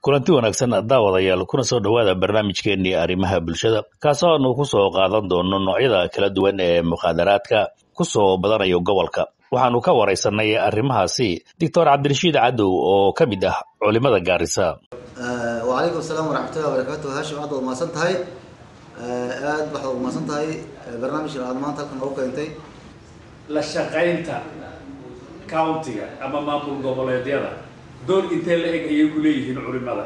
kulanti wanaagsan daawadayaal kuna soo dhowaada barnaamijkeennii arrimaha bulshada kaasoo aanu ku soo qaadan doono noocyada kala duwan ee mukhaadaraadka ku soo badanayo gobolka waxaanu ka waraysanay arrimahaasi doctor cabdirashiid cadow oo ka mid ah culimada gaarisa wacalaykum asalaam waraxmatullahi wabarakaatu hashim aad waad mahadsan tahay aad waxaad ugu mahadsan tahay barnaamijkan aad maanta halkan noogu keentay la shaqaynta countiga ama maamul goboleedyada door intee la eg ayay ku leeyihiin culimada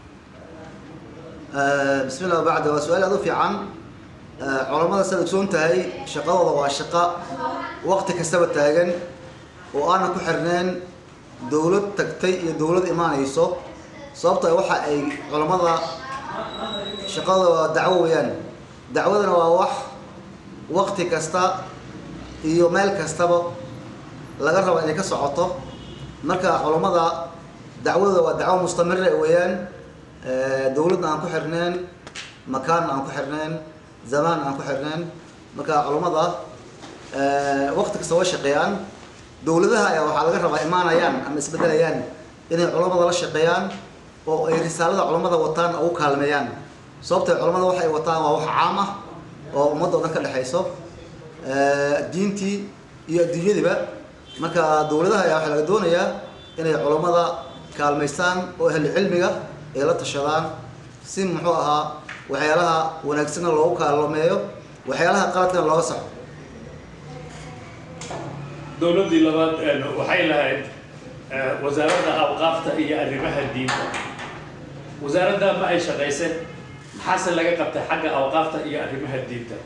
bismi llah bacda waa su-aal aad u fiican culamada saad ogsoon tahay shaqadooda waa shaqo waqti kastaba taagan oo aanan ku xirneen dawlad tagtay iyo dawlad imaanayso sababta waxa ay culamada shaqadooda waa dacwo weeyaan dacwadana waa wax waqti kasta iyo meel kastaba laga rabo inay ka socoto marka culamada dacwadooda waa dacwo mustamira weeyaan dawladna aan ku xirneen makaanna aan ku xirneen zamaan aan ku xirneen marka culamada waqti kasta way shaqeeyaan dawladaha ayaa waxaa laga rabaa imaanayaan ama isbedelayaan inay culamada la shaqeeyaan oo ay risaalada culamada wataan ugu kaalmeeyaan sababtay culamada waxay wataan waa wax caam ah oo ummadda o dhan ka dhexayso diintii iyo adduunyadiba marka dawladaha ayaa waxaa laga doonayaa inay culamada kaalmaystaan oo ahlu cilmiga ay la tashadaan si muxuu ahaa waxyaalaha wanaagsanna loogu kaalmeeyo waxyaalaha qaladkana looga saxo dowladdii labaad waxay lahayd wasaaradda awqaafta iyo arrimaha diinta wasaaradda ma ay shaqayse maxaase laga qabtay xagga awqaafta iyo arrimaha diinta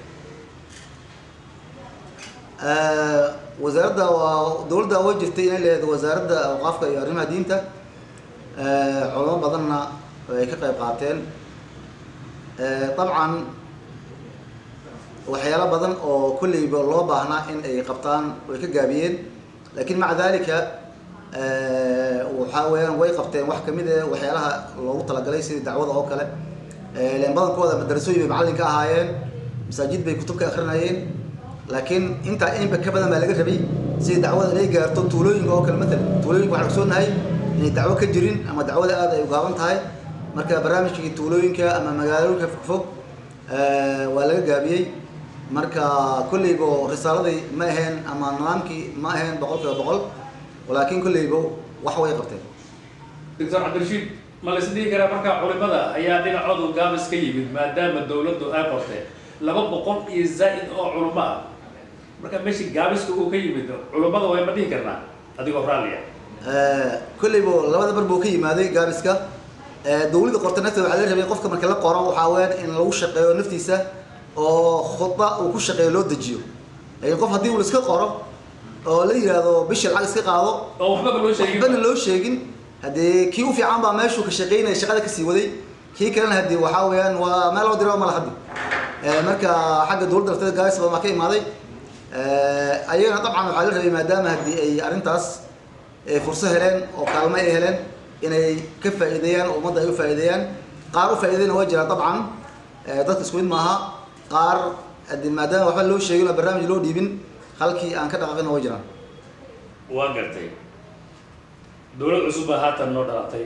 wasaaradda waa dawladda way jirtay inay leedahay wasaaradda awqaafka iyo arrimaha diinta culamo badanna ay ka qayb qaateen dabcan waxyaalo badan oo kolleyba loo baahnaa in ay qabtaan way ka gaabiyeen laakiin maca dalika waxaa weeyaan way qabteen wax kamid e waxyaalaha loogu talagalay sidii dacwada oo kale len badankooda madarasooyin bay macallin ka ahaayeen masaajid bay kutub ka akrinayeen laakiin intaa inba ka badan baa laga rabay sidii dacwada inay gaarto tuulooyinka oo kale maalan tuulooyinka waxaan ogsoonahay inay dacwo ka jirin ama dacwada aada ay ugaaban tahay marka barnaamijkii tuulooyinka ama magaalooyinka fogfog waa laga gaabiyey marka kolleybo risaaladii ma aheen ama nidaamkii ma aheen boqol kiiba boqol laakiin kolleybo wax way qabteen doctor cabdirashiid ma la isdhihi karaa markaa culimada ayaa dhinacoodu gaabis ka yimid maadaama dawladdu ay qortee laba boqol iyo zaa-id oo culimo ah marka meeshii gaabiska uu ka yimid culimada way ma dhihi karnaa adigoo raalliya kolleybo labada bar buu ka yimaaday gaabiska dawladda qorta nafteeda waxaa laga rabay qofka marka la qoro waxaa weyaan in lagu shaqeeyo naftiisa oo khudba uu ku shaqeeyo loo dejiyo laakiin qof haddii uu iska qoro oo la yihahdo bishii lacag iska qaado oo waxbaba loo sheegin waxbana loo sheegin haddii kii u fiican baa meeshuu ka shaqeynaya shaqada kasii waday kii kalena haddii waxaa weeyaan waa meel loo diro mala haddi marka xagga dawladda lafteeda gaabis badan baa ka imaaday ayagana dabcan waxaa la rabay maadaama haddii ay arrintaas furso heleen oo kaalmo ay heleen inay ka faa'iideeyaan oo ummadda ay u faa'iideeyaan qaar u faa'iideyna waa jiraan dabcan dadka isku mid maaha qaar haddii maadaama waxba loo sheegin oo barnaamij loo dhiibin halkii aan ka dhaqaaqina waa jiraan waa gartay dawlad cusub baa haatan noo dhalatay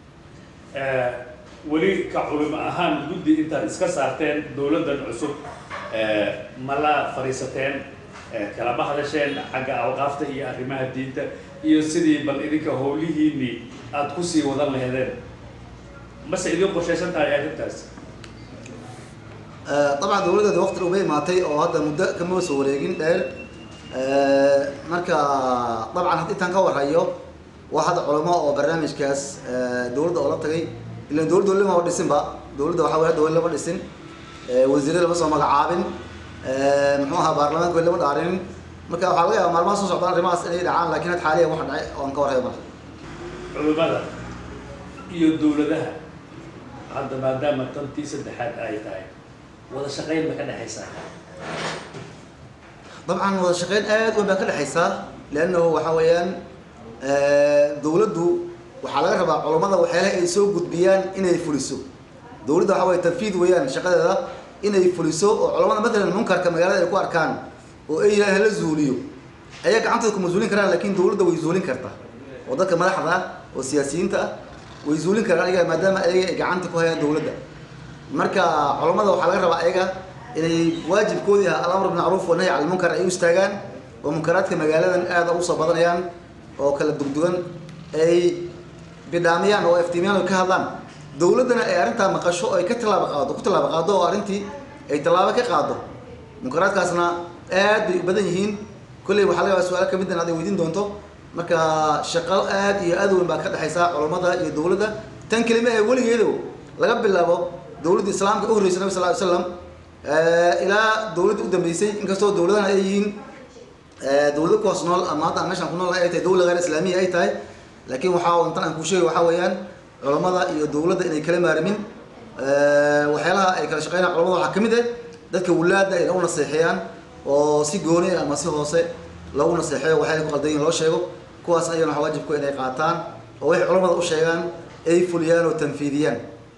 weli ka culimo ahaan guddi intaad iska saarteen dawladdan cusub ma la fadhiisateen kalama hadasheen xagga awqaafta iyo arrimaha diinta iyo sidii bal idinka howlihiinii aada kusii wadan laheedeen mase idin qorshaysan tahay arrintaas dabcan dawladdeeda waqti dhow bay imaatay oo hadda muddo kama soo wareegin dheer marka dabcan had intaan ka warhayo waa hadda culamo oo barnaamijkaas dawladda oo la tagay ilan dawladda weli lama dhisinba dawladda waxaa wey hadda weli lama dhisin wasiirada lama soo magacaabin muxuu ahaa baarlamaanka weli lama dhaarinin marka waxaa laga yaaba maalmaha soo socdaan arrimahaas inay dhacaan lakin had xaaliyan wax dhacay oo aan ka warhayo marka culimada iyo dawladaha hadda maadaama tantii saddexaad ay tahay wada shaqayn ma ka dhexaysaa dabcan wada shaqeyn aad weyn baa ka dhexaysaa leannahu waxa weeyaan dawladdu waxaa laga rabaa culammada waxyaalaha ay soo gudbiyaan inay fuliso dawladda waxa weye tanfiid weeyaan shaqadeeda inay fuliso oo culamada matalan munkarka magaalada ay ku arkaan oo ay yidhahan hala zuuliyo ayaa gacantooda kuma zuulin karaan lakin dawladda way zuulin kartaa oo dadka madaxda ah oo siyaasiyiinta ah way zuulin karaan ayaga maadaama ayaga ay gacanta ku hayaan dowladda marka culammada waxaa laga rabaa ayaga inay waajibkoodii ah alamr bilmacruuf wanahy cala lmunkar ay u istaagaan oo munkaraadka magaaladan aada ugu soo badanayaan oo kala dugdugan ay bidhaamiyaan oo iftiimiyaan oo ka hadlaan dowladdana ay arrintaa maqasho oo ay ka tallaabo qaado ku tallaabo qaado oo arrintii ay tallaabo ka qaado munkaraadkaasna aad bay u badan yihiin kolley waxaa laga yaabaa su-aalo ka mid in aad ay weydiin doonto marka shaqo aad iyo aad weyn baa ka dhexaysa culammada iyo dowladda tan kelima ee weligeedo laga bilaabo dowladda islaamka u horreysay nabi sal ly slam ilaa dowladda u dambeysay inkastoo dowladana ay yihiin dowlado ku hoos nool ama hadda aan meeshaan ku nool ay tahay dowla gheer islaamiya ay tahay laakiin waxaa intan aan kuu sheegay waxaa weeyaan culammada iyo dowladda inay kala maarimin waxyaalaha ay kala shaqeynayaan culamada waxaa ka mid ah dadka wulaada ay lagu naseexeeyaan oo si gooni ama si hoose loogu naseexeeyo waxay ku qaldan yihin loo sheego kuwaasna ayana waxa waajibku inay qaataan oo waxay culamada u sheegaan ay fuliyaan oo tanfiidiyaan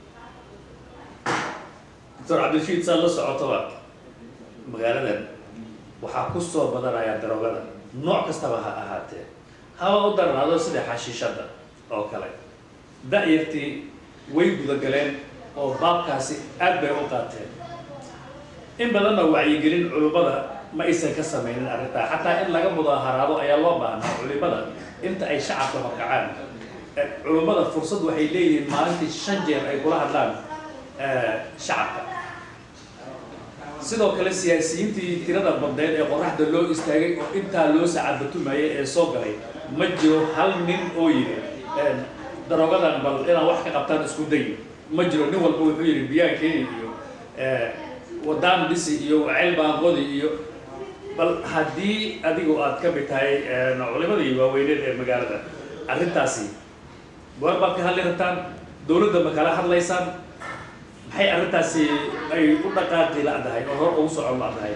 doctor cabdirashiid saad la socotaba magaaladan waxaa ku soo badanaya daroogada nooc kastaba ha ahaatee haba u darnaado sida xashiishadda oo kale da-yartii way gudagaleen oo baabkaasi aad bay u qaateen in badanna wacyigelin culimmada ma aysan ka samaynin arrintaa xataa in laga mudaaharaado ayaa loo baahnaa culimmada inta ay shacabka horkacaan culimmada fursad waxay leeyihiin maalintii shan jeer ay kula hadlaan shacabka sidoo kale siyaasiyiintii tirada badneed ee qoraxda loo istaagay oo intaa loo sacabatumayay ee soo galay ma jiro hal nin oo yidhi daroogadan bal inaan wax ka qabtaan isku dayo ma jiro nin walba wuxuu yidhi biyaan keeni iyo wadaan dhisi iyo waceyl baanqodi iyo bal haddii adigu aad ka mid tahay culimadii waaweyneed ee magaalada arrintaasi goor baad ka hadli rabtaan dowladda ma kala hadlaysaan maxay arrintaasi ay u dhaqaaqi la-dahay oo hor ugu socon la-dahay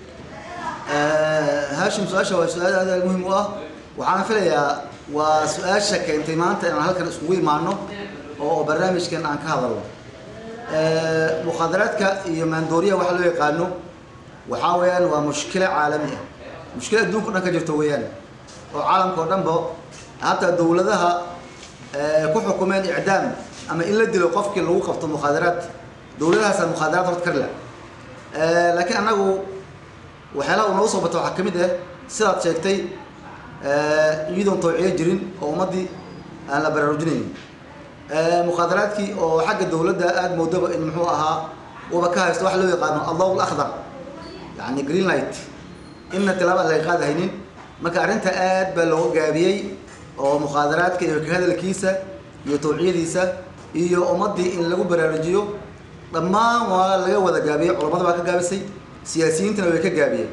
haashim su-aasha waa su-aal aad aad muhiim u ah waxaana filayaa waa su-aasha keentay maanta inaan halkan iskugu imaano oo barnaamijkan aan ka hadalno mukhaadaraadka iyo maandooriyaha waxa loo yaqaano waxaa weeyaan waa mushkilo caalami ah mushkilo adduunka o dhan ka jirto weeyaan oo caalamka oo dhanba hataa dowladaha ku xukumeen icdaam ama in la dilo qofkii lagu qabto mukhaadaraad dowladahaasaa mukhaadaraad horta karla laakiin annagu waxyaalaha uu noogu soo bato waxaa ka mid ah sidaad sheegtay iyadoon tawciyo jirin oo ummaddii aan la baraarujinayn mukhaadaraadkii oo xagga dowladda aada moodaba in muxuu ahaa uba ka haysto waxa loo yaqaano aldaw lakhdar yani green light inna tilaaba aan laga qaadahaynin marka arrinta aad baa looga gaabiyey oo mukhaadaraadka iyo ka hadalkiisa iyo tawciyadiisa iyo ummaddii in lagu baraarujiyo dhammaan waa laga wada gaabiyey culamada baa ka gaabisay siyaasiyiintana way ka gaabiyeen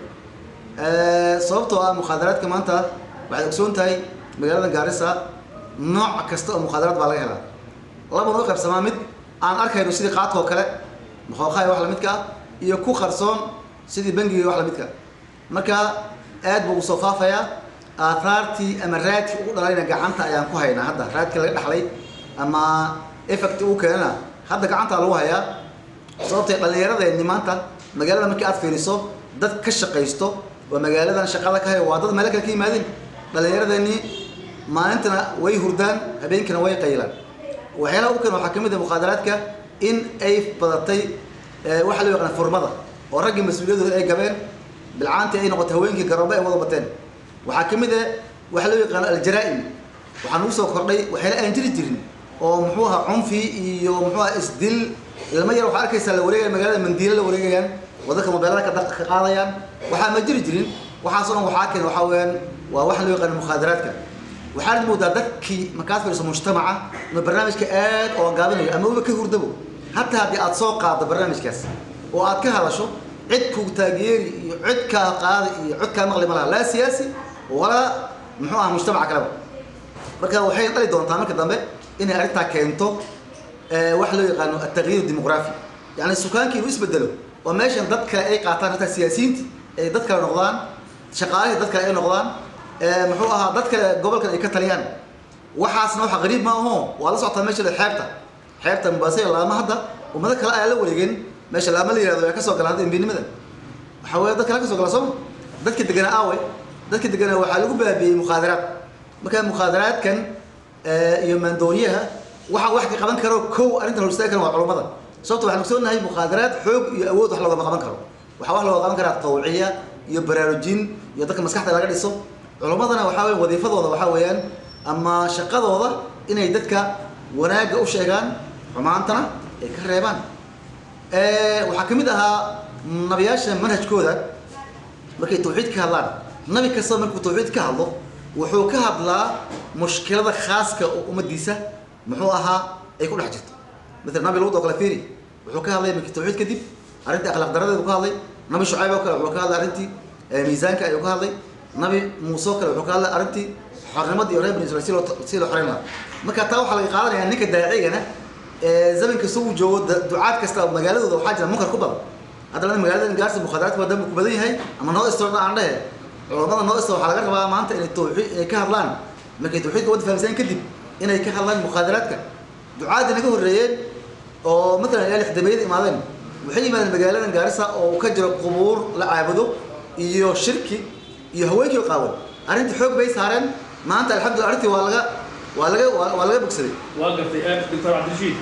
sababtoo ah mukhaadaraadka maanta waxaad ogsoon tahay magaalada gaarisa nooc kasta oo mukhaadaraad baa laga helaa laba noo qaybsamaa mid aan arkayno sidii qaadka oo kale mukhooqaha wax lamidka ah iyo ku qarsoon sidii bangiga wax lamidka marka aad buu usoo faafayaa aathaartii ama raadkii ugu dhalayna gacanta ayaan ku haynaa hadda raadkii laga dhaxlay ama effect uu keenana hadda gacantaa lagu hayaa sababtay dhallinyaradeenni maanta magaalada markii aad fiiriso dad ka shaqaysto oo magaaladan shaqada ka haya waa dad meelo kale ka yimaadeen dhallinyaradeenni maalintana way hurdaan habeenkina way qaylaan waxyaalaha u keen waxaa ka mid ah mukhaadaraadka in ay badatay waxaa loo yaqaan furmada oo raggii mas-uuliyadooda ay gabeen bilcaantii ay noqotay haweenkii garoobe ay wada bateen waxaa ka mid ah waxaa loo yaqaan aljaraa-im waxaa nagu soo kordhay waxyaala aan jiri jirin oo muxuu ahaa cunfi iyo muxuu aha isdil ilmo yar waxaa arkaysaa la wareegaya magaalada mandiilo la wareegayaan wadadka mobeelada ka ka qaadayaan waxaa ma jiri jirin waxaasoo dhan waxaa keen waxaa weeyaan waa waxa loo yaqaan mukhaadaraadka waxaad moodaa dadkii markaad fiiriso mujtamaca inuu barnaamijka aad oo gaabinayo ama uba ka hurdabo hataa haddii aad soo qaaddo barnaamijkaas oo aad ka hadasho cid kuu taageeri iyo cid kaa qaadi iyo cid kaa maqli ma laha laa siyaasi walaa muxuu aha mujtamaca kaleba marka waxay dhali doontaa marka dambe inay arrintaa keento waxa loo yaqaano atagyiir dimuqraafi yani sukaankii inuu isbedelo oo meeshan dad kale ay qaataan hataa siyaasiyiinti ay dad kale noqdaan shaqaalihii dad kale ay noqdaan muxuu ahaa dad kale gobolkan ay ka taliyaan waxaasna waxa qariib ma aho waa la socotaa meesha xeebta xeebta mubaasaya laama hadda ummado kale ayaa la wareegeen meesha laama la yihahdo ay kasoo galaan hadda imbinimadan waxaa weeye dad kale kasoo gala sooma dadka deganaa aawe dadka deganaa waxaa lagu baabiyey mukhaadaraad marka mukhaadaraadkan iyo maandooriyaha waxa wax ka qaban karo kow arrintan hor istaagi kara waa culummada sababto waxaan ogsoonahay mukhaadaraad xoog iyo awood wax loogama qaban karo waxaa wax looga qaban karaa tawciya iyo baraarujin iyo dadka maskaxda laga dhiso culummadana waxaa weya wadiifadooda waxaa weeyaan ama shaqadooda inay dadka wanaagga u sheegaan xumaantana ay ka reebaan waxaa ka mid ahaa nabiyaasha manhajkooda markay tawxiid ka hadlaan nabi kastaba markuu tawxiid ka hadlo wuxuu ka hadlaa mushkilada khaaska oo ummadiisa muxuu ahaa ay ku dhex jirto maala nabi luud oo kale fiiri wuxuu ka hadlay markii tawxiid kadib arrintii akhlaaq daradeedu ka hadlay nabi shucayb oo kale wuxuu ka hadlay arrintii miisaanka ayuu ka hadlay nabi muuse oo kale wuxuu ka hadlay arrintii xornimadii iyo reer bani israil si loo si loo xoreyn lahaa marka taa waxaa laga qaadanaya ninka daacigana zaman kasta uu joogo ducaad kasta magaaladooda waxaa jira munkar ku badan haddana magaalada gaarsi mukhaadaraadka waa dambi ku badan yahay ama noo istorna aan dhehe culamada noo istor waxaa laga rabaa maanta inay tawxiid ay ka hadlaan markay tawxiidka wada fahamseen kadib inay ka hadlaan mukhaadaraadka ducaadii naga horreeyeen oo matalan ilaa lixdameeyada imaadeen waxay yimaadeen magaaladan gaarisa oo ka jiro qubuur la caabudo iyo shirki iyo haweenkii qaawan arrintii xoog bay saareen maanta alxamdulillah arrintii waa laga waa laga waa laga bogsaday waa gartay doctor cabdirashiid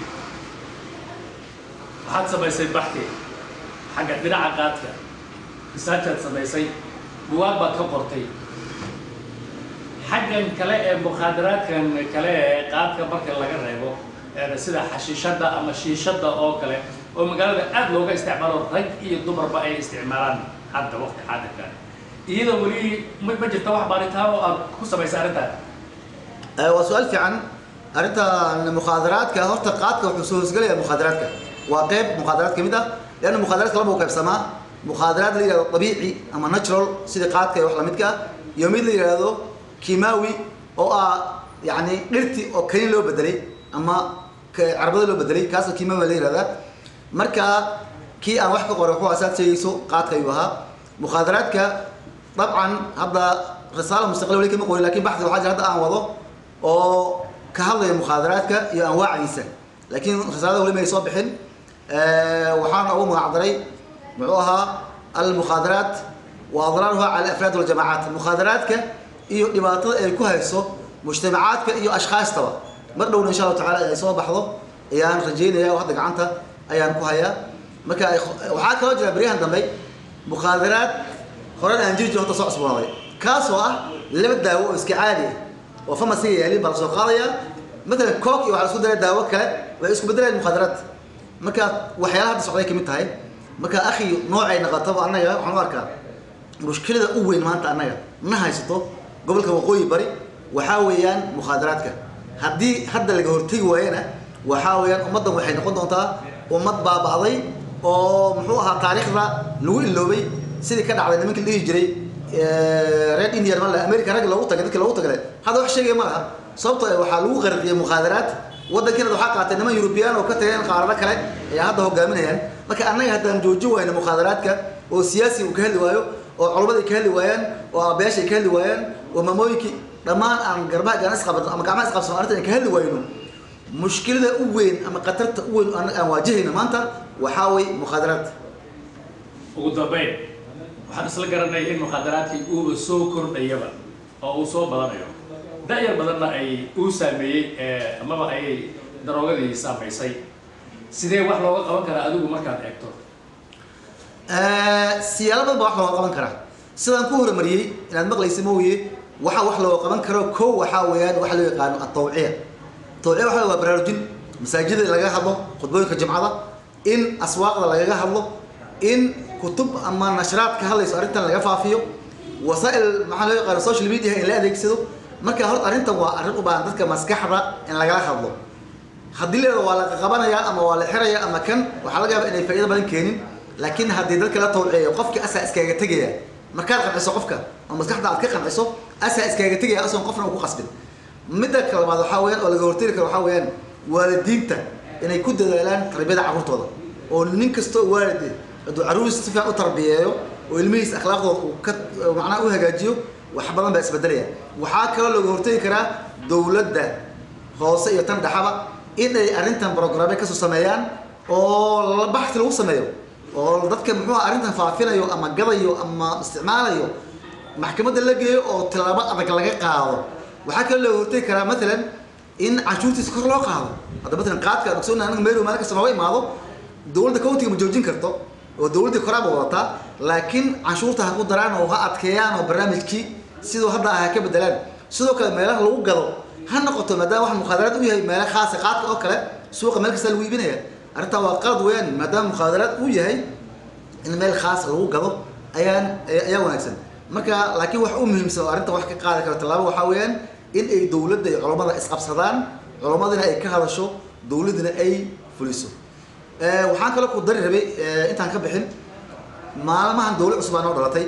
waxaad samaysay baxki xagga dhinaca qaadka risaajaad samaysay buwaag baad ka qortay xaggan kale ee mukhaadaraadkan kale ee qaadka marka laga reebo sida xashiishadda ama shiishadda oo kale oo magaalada aad looga isticmaalo rag iyo dumarba ay isticmaalaan hadda waqti xaadirka iyadoo weli ma ma jirta wax baaritaan oo aad ku samaysay arrintaan waa su-aal fiican arrintan mukhaadaraadka horta qaadka wuxuu soo hoosgelaya mukhaadaraadka waa qeyb mukhaadaraad ka mid ah leanna mukhaadaraadka laba u qaybsamaa mukhaadaraad la yihahdo dabiici ama natural sida qaadka iyo wax lamidka ah iyo mid la yihahdo kimawi oo ah yani dhirti oo kaniin loo bedelay ama carbada loo bedelay kaasoo kimawi la yihahdaa marka kii aan wax ka qoray wuxuu asaad sheegayso qaadka ayuu ahaa mukhaadaraadka dabcan hadda risaala mustaqil weli kama qorin lakin baxdi waxaa jira hadda aan wado oo ka hadlaya mukhaadaraadka iyo anwaacdiisa laakiin risaalada weli may soo bixin waxaana ugu magac daray muxuu ahaa almukhaadaraat wa adraaruha cala afraad waljamacaat mukhaadaraadka iyo dhibaatada ay ku hayso mujtamacaadka iyo ashkhaastaba mar dhowna insha allahu tacala ay soo baxdo ayaan rajeynaya oo hadda gacanta ayaan ku hayaa marka waxaa kaloo jira beryahan dambe mukhaadaraad horan aan jiri jiro horta soo cusboonaaday kaasoo ah laba daawo oo iska caadi ah oo famasiga yaalin baa la soo qaadayaa matalan cook iyo waxaa la isku daraa daawo kale waxay isku bedelayaan mukhaadaraad marka waxyaalaha hadda socday kamid tahay marka akhi noocay noqotaba annaga waxaan u arkaa mushkilada u weyn maanta annaga na haysato gobolka waqooyi bari waxaa weeyaan mukhaadaraadka haddii hadda laga hortegi waayana waxaa weeyaan ummaddan waxay noqon doontaa ummad baaba'day oo muxuu ahaa taariikhda lagu iloobay sidii ka dhacday nimankii la dhihi jiray reer indian male america rag loogu tagay dadki loogu tagay hadda wax sheegaya ma laha sababto waxaa lagu qarqiyay mukhaadaraad waddankiina waxaa qaatay niman eurubiyaan oo ka tageen qaarado kale ayaa hadda hogaaminayaan marka annaga haddaan joojin wayno mukhaadaraadka oo siyaasi uu ka hadli waayo oo culamadii ka hadli waayaan oo aabayaashay ka hadli waayaan oo mamooyinkii dhammaan aan garbaha gaan isqabano ama gacmaha isqabsano arrintan aan ka hadli wayno mushkilada u weyn ama khatarta u weyn aan waajahayno maanta waxaa way mukhaadaraad ugu dambayn waxaan isla garanay in mukhaadaraadkii uuba soo kordhayaba oo uu soo badanayo da-yar badanna ay uu saameeyey amaba ayay daroogadii saamaysay sidee wax looga qaban karaa adigu markaad eegto siyaalo badan baa wax looga qaban karaa sidaan ku horumariyey inaad maqlaysa mooye waxa wax looga qaban karo kow waxaa weeyaan waxa loo yaqaano atawciya tawciya waxa waa baraarujin masaajida lagaga hadlo khudbooyinka jimcada in aswaaqda lagaga hadlo in kutub ama nashraad ka hadlayso arrintan laga faafiyo wasaa'il maxaa loo yaqaano social media in la adeegsado marka horta arrintan waa arrin u baahan dadka maskaxda in lagala hadlo haddii leeda waa la qabanayaa ama waa la xirayaa ama kan waxaa laga yaaba inay faa'iido badan keenin laakiin haddii dadka la tawciyo qofki asaa iskaaga tegaya markaad qanciso qofka oo maskaxda aad ka qanciso asaa iskaaga tegaya asoon qofna uu ku qasbin midda kale labaad waxaa weeyaan oo laga hortegi karo waxaa weeyaan waalidiinta inay ku dadaalaan tarbiyada carruurtooda oo nin kastoo waalid hadduu carruuriisa si fiican u tarbiyeeyo oo ilmihiisa akhlaaqdooda uu ka macnaha u hagaajiyo wax badan baa isbedelaya waxaa kaloo laga hortegi karaa dowladda hoose iyo tan dhaxaba in ay arrintan programme kasoo sameeyaan oo baxsi lagu sameeyo oo dadka muxuuha arrintan faafinayo ama gadayo ama isticmaalayo maxkamadda la geeyo oo tilaabo adag laga qaado waxaa kaloo laga hortegi karaa matalan in canshuurtiisa kor loo qaado hadda matalan qaadka aan ogsoonnahay anaga meelow maalin kasta nooga imaado dowladda countiga ma joojin karto oo dowladdii koraaba wadataa laakiin canshuurta ha ku daraan oo ha adkeeyaan oo barnaamijkii siduu hadda ah ha ka bedelaan sidoo kale meelaha lagu gado ha noqoto maadaama wax mukhaadaraad u yahay meela khaasa qaadka oo kale suuqa meel kasta lagu iibinaya arrintaa waa qalad weeyaan maadaama mukhaadaraad uu yahay in meel khaas lagu gado ayaan ayaa wanaagsan marka laakiin wax u muhiimsan oo arrinta wax ka qaadi karo tallaabo waxaa weeyaan in ay dowladda iyo culammada isqabsadaan culammadina ay ka hadasho dowladdina ay fuliso waxaan kaloo ku dari rabay intaan ka bixin maalmahan dowlad cusub aa noo dhalatay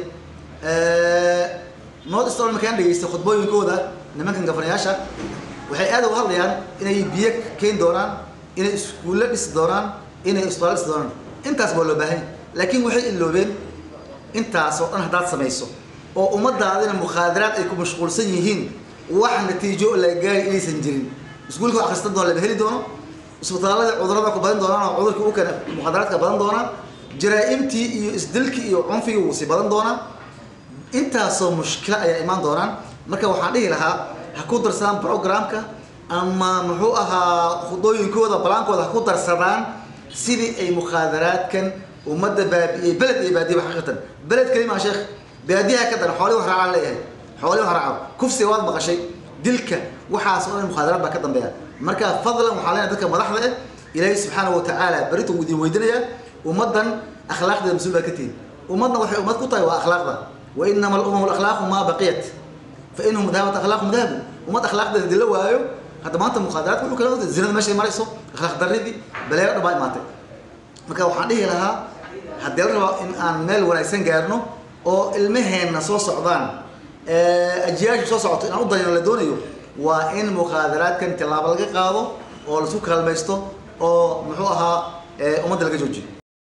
north eastern markaan dhegeystay khudbooyinkooda nimankan gafanayaasha waxay aad uga hadlayaan inay biyo keeni doonaan inay iskuulle dhisi doonaan inay isbitaal dhisi doonaan intaas baa loo baahanya laakiin waxay iloobeen intaas oo dhan haddaad samayso oo ummadaadina mukhaadaraad ay ku mashquulsan yihiin wax natiijo la gaari inaysan jirin iskuulka wax akhristan doona lama heli doono isbitaalada cudurada ku badan doonaan oo cudurkii u keena mukhaadaraadka badan doonaan jaraa-imtii iyo isdilkii iyo cunfigii wuu sii badan doonaa intaasoo mushkila ayaa imaan doonaan marka waxaan dhihi lahaa ha ku darsadaan programka ama muxuu ahaa khudooyinkooda balaankooda ha ku darsadaan sidii ay mukhaadaraadkan ummadda baabi'iyey beled iyo baadiya xaqiiqatan beled kelima sheekh baadiyaha ka daran xoolii wax raacaan leeyahay xoolii wax raaca kufsiga waad maqashay dilka waxaas oo dhan mukhaadaraad baa ka dambeeya marka fadlan waxaa leenahay dadka madaxda eh ilaahay subxaanahu watacaala beritu idin weydinayaa ummaddan akhlaaqdeeda mas-uul baa ka tihin ummadna waxay ummad ku tahay waa akhlaaqda wa inama alumam alakhlaaqu maa baqiyat fa inhum dahabat akhlaaqum dahabu ummad akhlaaqdeeda dila waayo hadda maanta mukhaadaraadka wuxuu kala wada zinada meeshay marayso akhlaaq darridii baleero dhan baa imaatay marka waxaan dhihi lahaa haddii la rabaa in aan meel wanaagsan gaarno oo ilmaheenna soo socdaan ajiyaashu soo socoto inaan u dayano la doonayo waa in mukhaadaraadkan tillaabo laga qaado oo laisku kaalmaysto oo muxuu ahaa ummadda laga joojiyo